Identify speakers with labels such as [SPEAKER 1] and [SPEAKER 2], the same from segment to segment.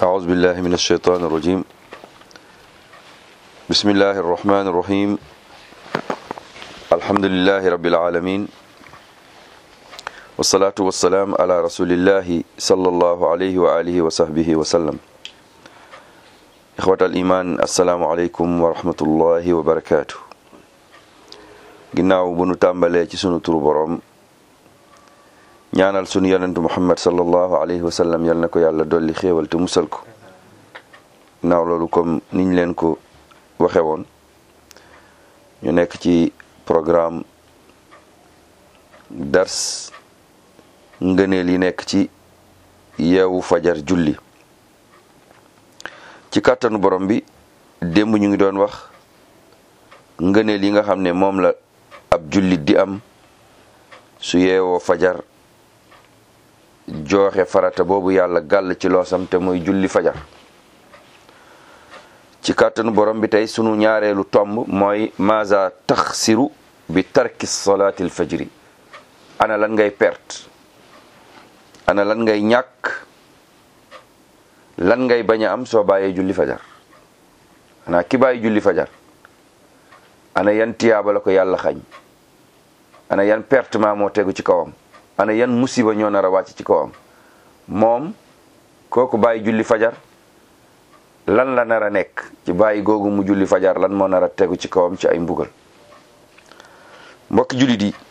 [SPEAKER 1] أعوذ بالله من الشيطان الرجيم بسم الله الرحمن الرحيم الحمد لله رب العالمين والصلاة والسلام على رسول الله صلى الله عليه وآله وصحبه وسلم إخوة الإيمان السلام عليكم ورحمة الله وبركاته ginnaaw bu nu tàmbalee ci sunu turu boroom ñaanal sunu yonentu muhammad sallallahu alayhi wa sallam yal na ko yàlla dolli xéewal te musal ko ginnaaw loolu comme niñ leen ko waxe woon ñu nekk ci programme dars ngëneel yi nekk ci yeewu fajar julli ci kàttanu borom bi démb ñu ngi doon wax ngëneel yi nga xam ne moom la ab jullit di am su yeewoo fajar jooxe farata boobu yàlla gàll ci loosam te muy julli fajar ci kàttanu borom bi tey sunu ñaareelu tomb mooy maza taxsiru bi tarki solaatil fajri ana lan ngay perte ana lan ngay ñàkk lan ngay bañ a am soo bàyyee julli fajar ana ki bàyyi julli fajar ana yan tiyaaba la ko yàlla xañ ana yan pertement moo tegu ci kawam ana yan musiba ñoo nar a wàcc ci kawam moom kooku bàyyi julli fajar lan la nar a nekk ci bàyyi googu mu julli fajar lan moo nar a tegu ci kawam ci ay mbugal mbokki jullit yi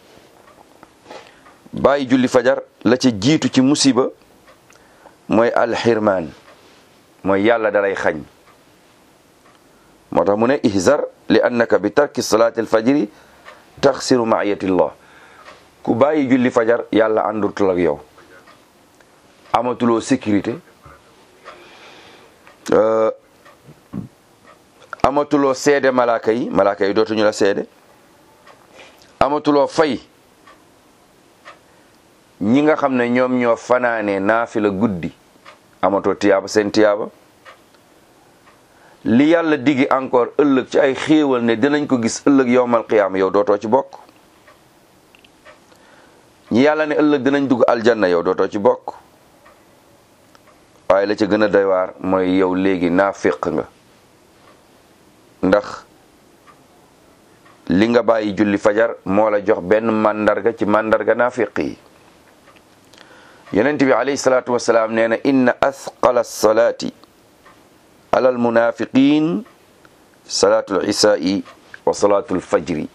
[SPEAKER 1] bàyyi julli fajar la ca jiitu ci musiba mooy alxirmaan mooy yàlla dalay xañ moo tax mu ne ihzar li annaka bi tarki salaati alfajri taxsiru maayatillah ku bàyyi julli fajar yàlla àndutul ak yow amatuloo sécurité amatuloo seede malaaka yi malaaka yi dootuñu la seede amatuloo fay ñi nga xam ne ñoom ñoo fanaane naafila guddi amatoo tiyaaba seen tiyaaba li yàlla digi encore ëllëg ci ay xéewal ne dinañ ko gis ëllëg yowmal qiyaama yow dootoo ci bokk ñi yàlla ne ëllëg dinañ dugg aljanna yow dootoo ci bokk waaye la ca gën a doy waar mooy yow léegi naafiq nga ndax li nga bàyyi julli fajar moo la jox benn màndarga ci màndarga naafiq yi yonent bi alayhi salaatu wasalaam nee na inna athqala salaati ala almunafiqin salaatu lisai wa salaatu lfajri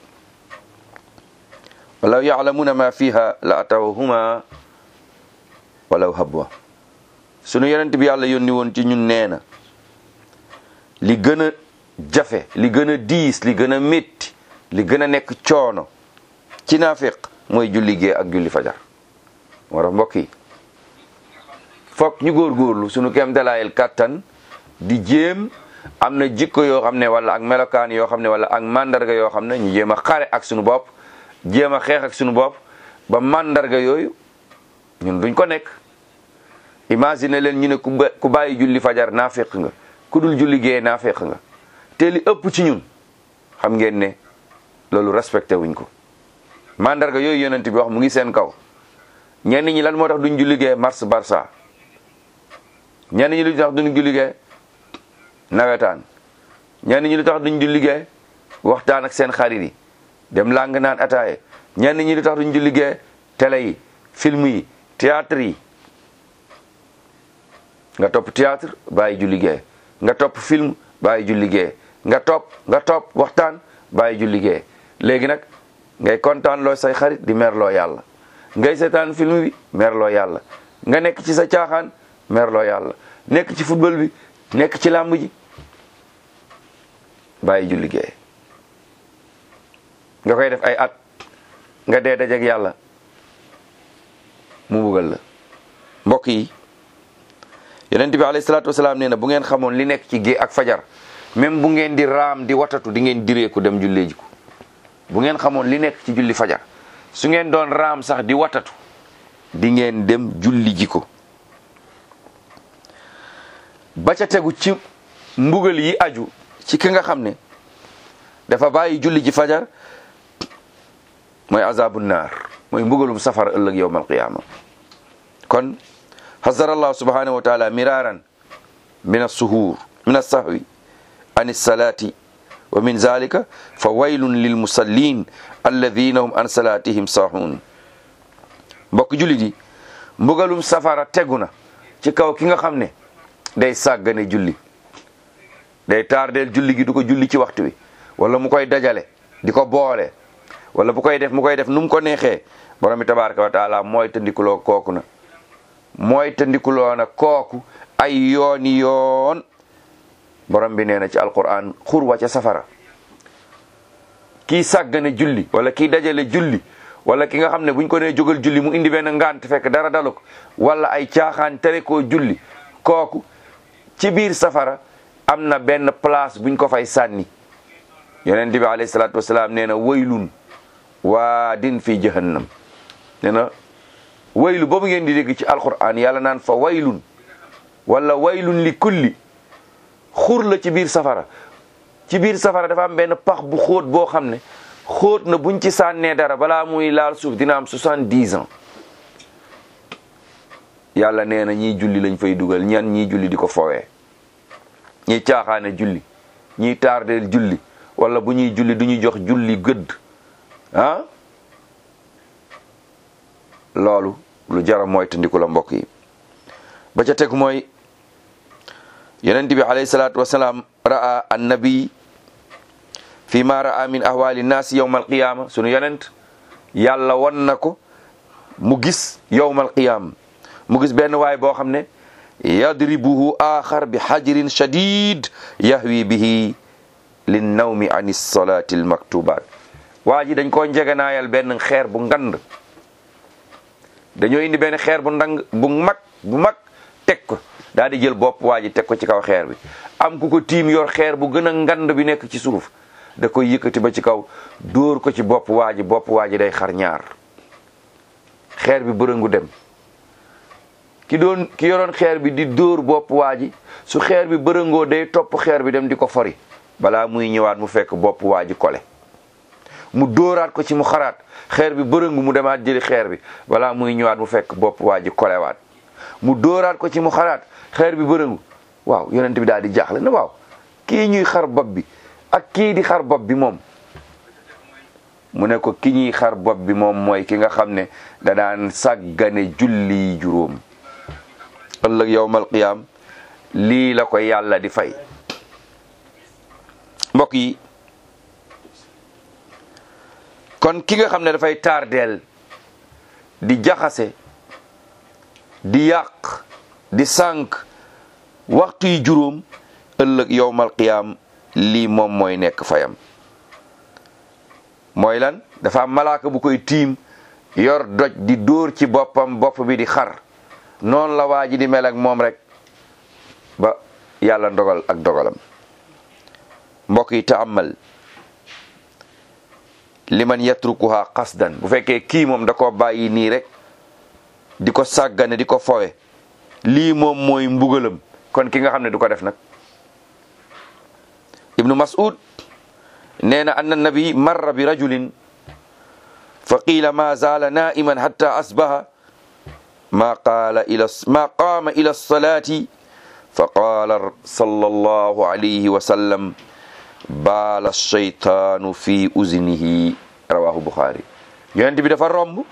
[SPEAKER 1] walaw yaclamuuna ma fiha la atawhuma walaw habwa sunu yonent bi yàlla yónni woon ci ñun nee na li gën a jafe li gën a diis li gën a métti li gën a nekk coono ci naafiq mooy julli gee ak julli fajar moo tax mbokk yi foog ñu góorgóorlu sunu kem dalaayel kàttan di jéem am na jikko yoo xam ne wala ak melokaan yoo xam ne wala ak mandarga yoo xam ne ñu jéem a xare ak sunu bopp jéem a xeex ak sunu bopp ba mandarga yooyu ñun duñ ko nekk imagine leen ñu ne ku bàyyi julli fajar naafeq nga ku dul julli gee naafeq nga te li ëpp ci ñun xam ngeen ne loolu respecté wuñ ko mandarga yooyu yonent bi wax mu ngi seen kaw ñenn ñi lan moo tax duñ julli gee mars barça ñenn ñi lu tax duñ julli gee nawetaan ñenn ñi lu tax duñ julli gee waxtaan ak seen xarit yi dem làng naan ataaye ñenn ñi lu tax duñ julli gee télé yi film yi théâtre yi nga topp théâtre bàyyi julli gee nga topp film bàyyi julli gee nga topp nga topp waxtaan bàyyi julli gee léegi nag ngay kontaan loo say xarit di merloo yàlla ngay seetaan film bi merloo yàlla nga nekk ci sa caaxaan merloo yàlla nekk ci football bi nekk ci làmb ji bàyyi julli gee nga koy def ay at nga dee dajeek yàlla mu buggal la mbokk yi yonent bi alayhi salaatu wasalaam nee na bu ngeen xamoon li nekk ci gée ak fajar même bu ngeen di raam di watatu di ngeen direeku dem jullee ji ko bu ngeen xamoon li nekk ci julli fajar su ngeen doon raam sax di watatu di ngeen dem julli ji ko ba ca tegu ci mbugal yi aju ci ki nga xam ne dafa bàyyi julli ji fajar mooy azabu naar mooy mbugalum safara ëllëg yowm alqiyama kon xasarallahu subhanahu wa taala miraran min assuhuur min assahwi an alsalati wa min zalika fa waylun lil musallin alladina hum an salatihim sahun mbokk jullit yi mbugalum safara tegu na ci kaw ki nga xam ne day sàggane julli day tardeel julli gi du ko julli ci waxtu wi wala mu koy dajale di ko boole wala bu koy def mu koy def nu mu ko neexee borom bi tabaraka wa taala mooy tandikuloo kooku na mooy tandikuloo na kooku ay yooni yoon borom bi nee na ci alquran xurwa ca safara kii sàggane julli wala kii dajale julli wala ki nga xam ne buñ ko nee jógal julli mu indi benn ngant fekk dara dalu ko wala ay caaxaan tere koo julli kooku ci biir safara am na benn place buñ ko fay sànni yonent bi alayhi salaatu wasalaam nee na waylun waa din fi jahannam nee na waylu boobu ngeen di dégg ci alquran yàlla naan fa waylun wala waylun li kulli xur la ci biir safara ci biir safara dafa am benn pax bu xóot boo xam ne xóot na buñ ci sànnee dara balaa muy laal suuf dina am soixante-dix ans yàlla nee na ñii julli lañ fay dugal ñan ñii julli di ko fowee ñiy caaxaane julli ñiy tardeel julli wala bu ñuy julli du ñuy jox julli gëdd ah loolu lu jara mooy tandiku la mbokk yi ba ca teg mooy yonent bi alayhi salaatu wasalaam ra'a annabi fi ma ra'a min ahwali naasi yawma alqiyama sunu yonent yàlla won na ko mu gis yawma alqiyama mu gis benn waay boo xam ne yadribuhu axar bi xajrin shadid yahwi bihi lin nawmi an salati almaktubat waa ji dañ koo njeganaayal benn xeer bu ngand dañoo indi benn xeer bu ndang bu mag bu mag teg ko daal di jël bopp waa ji teg ko ci kaw xeer bi am ku ko tiim yor xeer bu gën a ngand bi nekk ci suuf da koy yëkkati ba ci kaw dóor ko ci bopp waa ji bopp waa ji day xar ñaar xeer bi bërëngu dem ki doon ki yoroon xeer bi di dóor bopp waa ji su xeer bi bërëngoo day topp xeer bi dem di ko fori balaa muy ñëwaat mu fekk bopp waa ji kole mu dóoraat ko ci mu xaraat xeer bi bërëngu mu demaat jëli xeer bi balaa muy ñëwaat mu fekk bopp waa ji kolewaat mu dóoraat ko ci mu xaraat xeer bi bërëngu waaw yonent bi daal di jaaxle na waaw kii ñuy xar bopp bi ak kii di xar bopp bi moom mu ne ko ki ñuy xar bopp bi moom mooy ki nga xam ne da daan sàggane julli juróom ëllëg yowmal qiyaam lii la ko yàlla di fay mbokk yi kon ki nga xam ne dafay tardeel di jaxase di yàq di sànq waxtu yi juróom ëllëg yowmal qiyaam lii moom mooy nekk fayam mooy lan dafa am malaaka bu koy tiim yor doj di dóor ci boppam bopp bi di xar noonu la waa ji di mel ak moom rek ba yàlla ndogal ak dogalam mbokk yi taamal liman yatrukuha qasdan bu fekkee kii moom da ko bàyyi nii rek di ko sàggane di ko fowe lii moom mooy mbugalam kon ki nga xam ne du ko def nag ibnu mas'ud nee na anna nabi marra bi rajulin fa qiila ma zaala naiman hatta asbaha ma qaala ila ma qaama ila salati fa qaala sallallahu alayhi wa sallam baala shaytaanu fi uznihi rawahu buxaari yonent bi dafa romb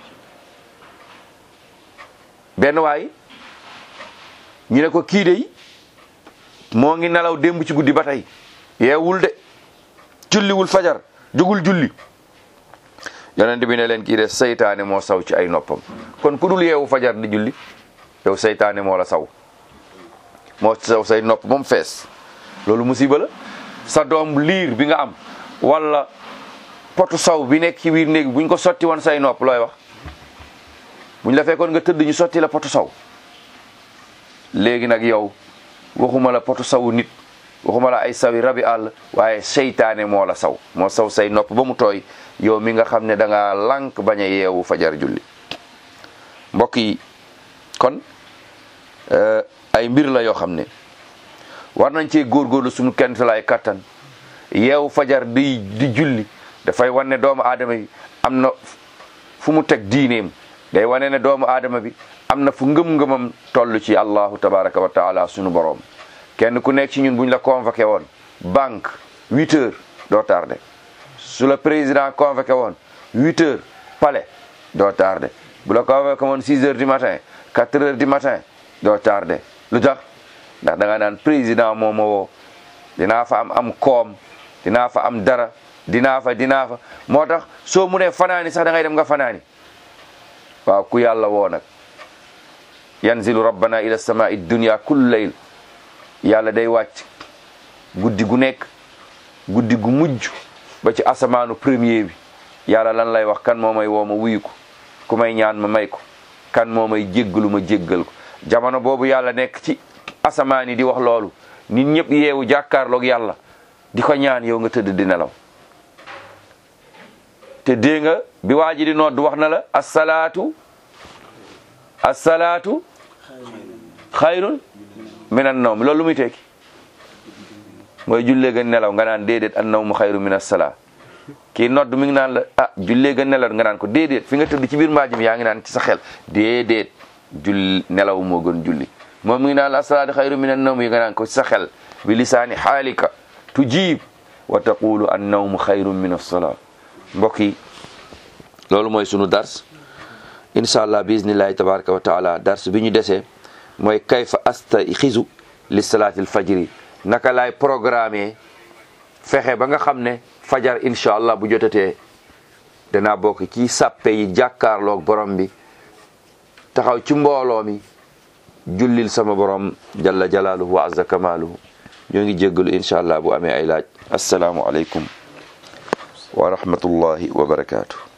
[SPEAKER 1] benn waay ñu ne ko kii dey moo ngi nelaw démb ci guddi ba tey yeewul de julliwul fajar jugul julli yonent bi ne leen kii de seytaane moo saw ci ay noppam kon ku dul yeewu fajar di julli yow seytaane moo la saw moo saw say nopp moom fees loolu musiba la sa doom liir bi nga am wala potu saw bi nekk ci biir néeg buñ ko sotti woon say nopp looy wax buñ la fekkoon nga tëdd ñu sotti la potu saw léegi nag yow waxuma la potu sawu nit waxuma la ay sawi rabi àll waaye seytaane moo la saw moo saw say nopp ba mu tooy yow mi nga xam ne da nga lànk bañ a yeewu fajar julli mbokk yi kon ay mbir la yoo xam ne war nañ cee góorgóorlu suñu kent lay kattan yeewu fajar di di julli dafay wane ne doomu aadama bi am na fu mu teg diineem day wane ne doomu aadama bi am na fu ngëm-ngëmam toll ci allahu tabaraka wa taala sunu boroom kenn ku nekk ci ñun buñ la convoqué woon banque huit heures doo tardé su la président convoqué woon huit heures palais doo tardé bu la convoqué woon six heures du matin quatre heures du matin doo tardé lu tax ndax da nga naan président moo ma woo dinaa fa am am koom dinaa fa am dara dinaa fa dinaa fa moo tax soo mu ne fanaani sax da ngay dem nga fanaani waaw ku yàlla woo nag yanzilu rabbana ila samai dunya kullu layl yàlla day wàcc guddi gu nekk guddi gu mujj ba ci asamaanu premier bi yàlla lan lay wax kan moo may woo ma wuyu ko ku may ñaan ma may ko kan moo may jéggalu ma jéggal ko jamono boobu yàlla nekk ci asamaan yi di wax loolu nit ñëpp yeewu jàkkaarloog yàlla di ko ñaan yow nga tëdd di nelaw te dee nga bi waa ji di nodd wax na la assalaatu assalaatu xayrun minan nawm loolu lu muy tekki mooy jullee ga nelaw nga naan déedéet an nawmu xayru min assalaa kii nodd mi ngi naan la ah jullee ga nelaw nga naan ko déedéet fi nga tëdd ci biir mbaajim yaa ngi naan ci sa xel déedéet jull nelaw moo gën julli moom mi ngi naan la assalaatu xayru min an nawm yi nga naan ko ci sa xel bi lisaani xaalika tujiib wa taqulu an nawmu xayrun min assalaa mbokk yi loolu mooy sunu dars incha allah bismillahi tabaraka wa taala dars bi ñu desee mooy kayfa asta xisu li salaatil fajri naka laay programme fexe ba nga xam ne fajar incha allah bu jotatee danaa bokk ci sàppe yi jàkkaarloog borom bi taxaw ci mbooloo mi jullil sama borom jalla jalaaluhu wa azza kamaaluhu ñoo ngi jéggalu incha allah bu amee ay laaj asalaamu aleykum wa rahmatullahi wa barakaatu